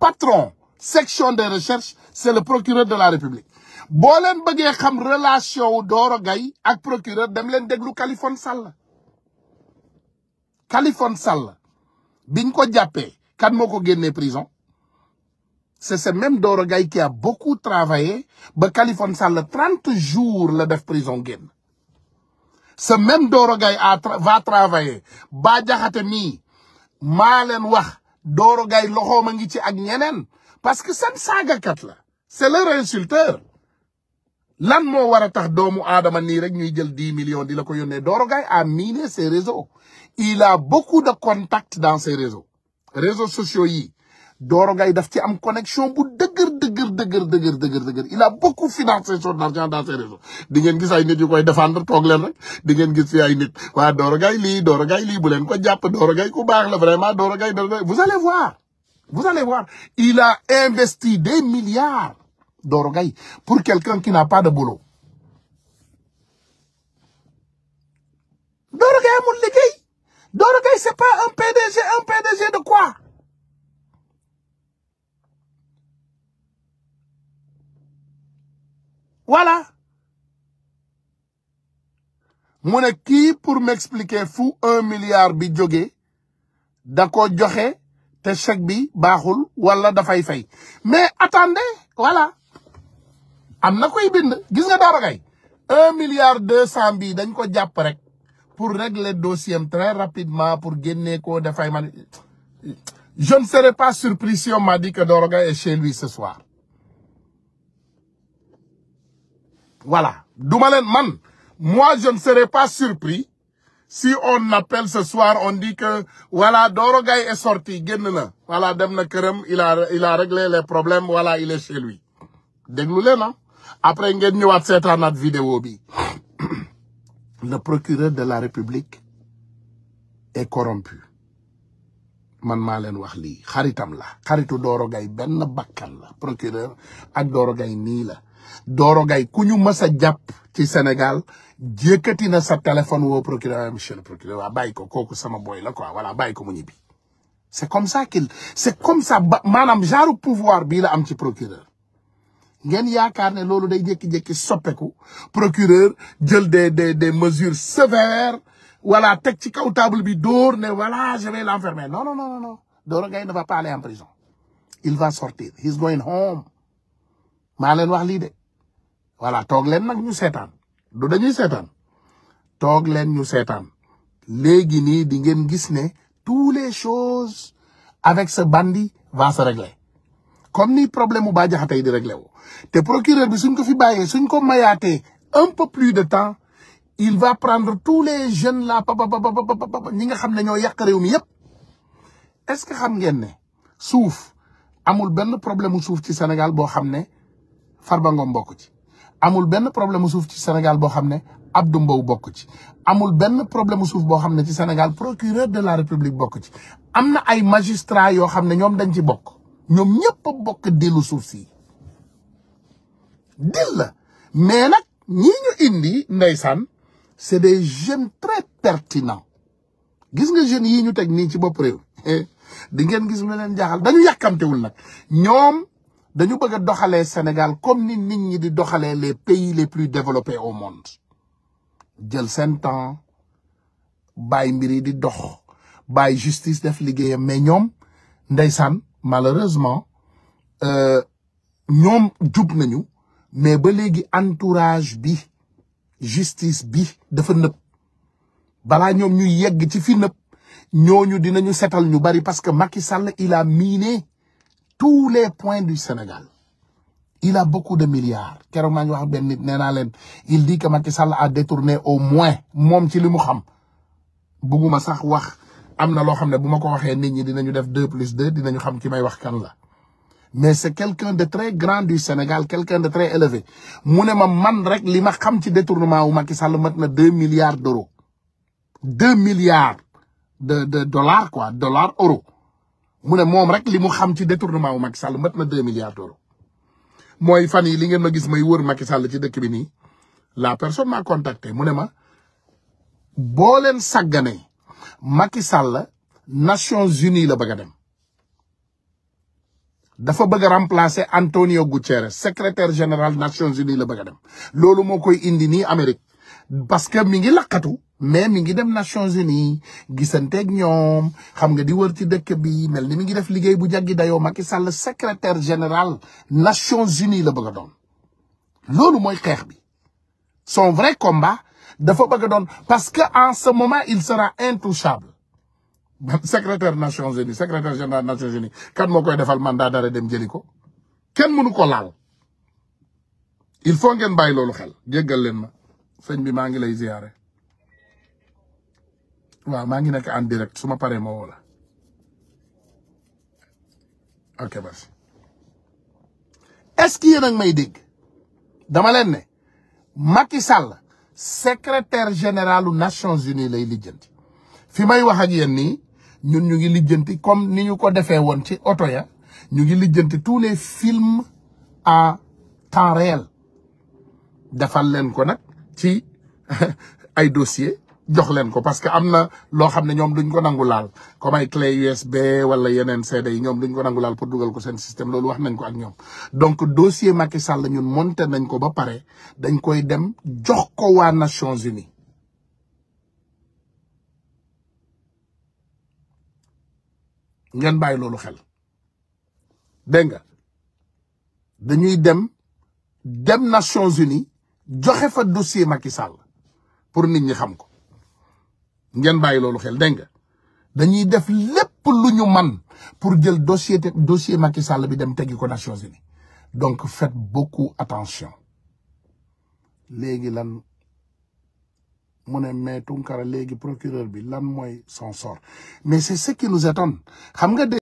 patron section de recherche c'est le procureur de la République boo leen bëggee xam relation wu Doro Gaye ak procureur dem leen déglu Kalifone Sall Kalifone Sall biñ ko jàppee kan moo ko génnee prison c'est ce même Doro Gaye qui a beaucoup travaillé ba Kalifone Sall trente jours la def prison génn ce même Doro Gaye a va travailler ba jaxate mii maa leen wax Doro Gaye loxoom a ngi ci ak ñeneen parce que seen saagakat la c'est leur insulteur lan moo war a tax doomu aadama nii rek ñuy jël dix millions di la ko yónnee Doro Gaye a miné ses réseaux il a beaucoup de contacts dans ces réseaux réseaux sociaux yi Doro Gaye daf ci am connexion bu dëgër dëgër dëgër dëgër dëgër dëgër il a beaucoup financé son argent dans ces réseaux di ngeen gis ay nit yu koy défendre toog leen rek di ngeen gis fi ay nit waa Doro Gaye lii Doro Gaye lii bu leen ko jàpp Doro Gaye ku baax la vraiment Doro Gaye Doro Gaye vous allez voir vous allez voir il a investi des milliards Doro Gaye pour quelqu'un qui n'a pas de boulot Doro Gaye amul liggéey Doro Gaye c'est pas un PDG un PDG de quoi voilà mu ne kii pour m'expliquer fu un milliard bi jógee da ko joxe te chèque bi baaxul wala dafay fay mais attendez voilà am na koy bind gis nga Doro Gaye un milliard deux cent bi dañ ko jàpp rek pour régler dossier am très rapidement pour génnee ko dafay man je ne serai pas surpris si on m'a dit que Doro Gaye est chez lui ce soir voilà duma leen man moi je ne serai pas surpris si on appelle ce soir on dit que voilà Doro Gaye est sorti génn na voilà dem na këram il a il a réglé les problèmes voilà il est chez lui déglu leen ah après ngeen ñëwaat seetaanaat vidéo bi le procureur de la République est corrompu man maa leen wax lii xaritam la xaritu Doro Gaye benn bakkan la procureur ak Doro Gaye nii la Doro Gaye ku ñu mës a jàpp ci Sénégal jékkati na sa téléphone woo procureur monsieur le procureur waa bàyyi ko kooku sama boy la quoi voilà bàyyi ko mu ñibbi c'est comme ça qu'il c'est comme ça ba maanaam genre pouvoir bii la am ci procureur ngeen yaakaar ne loolu day jékki-jékki soppeeku procureur jël des des des mesures sévères voilà teg ci kaw table bi dóor ne voilà je vais l'enfermer non non non non Doro Gaye ne va pas aller en prison il va sortir he's going home maa leen wax lii de voilà toog leen nag ñu seetaan du dañuy seetaan toog leen ñu seetaan léegi nii di ngeen gis ne tous les choses avec ce bandit va se régler comme ni problème mu Bah Diakhaté yi di réglé wu te procureur bi suñ ko fi bàyyee suñ ko mayaatee un peu plus de temps il va prendre tous les jeunes là papa papa papa ñi nga xam ne ñoo yàq réew mi yépp est-ce que xam ngeen ne suuf amul benn problème mu suuf ci Sénégal boo xam ne Farba Ngom bokk ci amul benn problème mu suuf ci Sénégal boo xam ne Abdou Mbow bokk ci amul benn problème mu suuf boo xam ne ci Sénégal procureur de la République bokk ci am na ay magistrats yoo xam ne ñoom dañ ci bokk ñoom ñëpp a bokk dillu suuf si dil la mais nag ñi ñu indi ndeysaan c'est des jeunes très pertinents gis nga jeunes yii ñu teg nii ci bopp réew di ngeen gis lu leen jaaxal dañu yàkkamtewul nag ñoom dañu bëgg a doxalee Sénégal comme ni nit ñi di doxalee les pays les plus développés au monde jël seen temps bàyyi mbir yi di dox bàyyi justice def liggéeyam mais ñoom ndeysaan malheureusement ñoom jub nañu mais ba léegi entourage bi justice bi dafa nëb balaa ñoom ñuy yegg ci fi nëb ñooñu dinañu setal ñu bari parce que Macky Sall il a miné tous les points du Sénégal il a beaucoup de milliards keroog maa ngi wax benn nit nee naa leen il dit que Macky Sall a détourné au moins moom ci li mu xam bugguma sax wax am na loo xam ne bu ma ko waxee nit ñi dinañu def deux plus deux dinañu xam ki may wax kan la mais c'est quelqu'un de très grand du Sénégal quelqu'un de très élevé mu ne ma man rek li ma xam ci détournement wu Macky Sall mat na deux milliards d'euros deux milliards de de dollars quoi dollars euros mu ne moom rek li mu xam ci détournement wu Macky Sall mat na deux milliards d'euros mooy fan yi li ngeen ma gis may wër Macky Sall ci dëkk bi nii la personne m'a contacté mu ne ma boo leen sàgganee Macky Sall Nations Unies la bëgg a dem dafa bëgg a remplacer Antonio Guterres secrétaire général Nations Unies la bëgg a dem loolu moo koy indi nii Amérique parce que mi ngi lakkatu mais mi ngi dem Nations Unies gisanteeg ñoom xam nga di wër ci dëkk bi mel ni mi ngi def liggéey bu jaggi dayoo Macky Sall secrétaire général Nations Unies la bëgg a doon loolu mooy xeex bi son vrai combat dafa bëgg a doon parce que en ce moment il sera intouchable secrétaire Nations Unies secrétaire général Nations Unies kan moo koy defal mandat d'arrêt dem jëli ko kenn mënu ko laal il faut ngeen bàyyi loolu xel jéggal leen ma sëñ bi maa ngi lay ziyaare waaw maa ngi nekk en direct su ma paree ma woo la ok merci est-ce que yéen a ngi may dégg dama leen ne Macky Sall secrétaire généralu Nations Unies lay lijjanti fi may wax ak yéen nii ñun ñu ngi lijjanti comme ni ñu ko defee woon ci oto ya ñu ngi lijjanti tous les films en temps réel defal leen ko nag ci ay dossier jox leen ko parce que am na loo xam ne ñoom duñ ko nangu laal comme ay clé USB wala yeneen CD yi ñoom duñ ko nangu laal pour dugal ko seen système loolu wax nañ ko ak ñoom donc dossier Macky Sall ñun monté nañ ko ba pare dañ koy dem jox ko waa Nations Unies ngeen bàyyi loolu xel dégg nga dañuy dem dem Nations Unies joxe fa dossier Macky Sall pour nit ñi xam ko ngeen bàyyi loolu xel dégg nga dañuy def lépp lu ñu man pour jël dossier dossier Macky Sall bi dem teggi ko Nations Unies donc faites beaucoup attention léegi lan mu ne mais Tunkara léegi procureur bi lan mooy son sort mais c'est ce qui nous étonne xam nga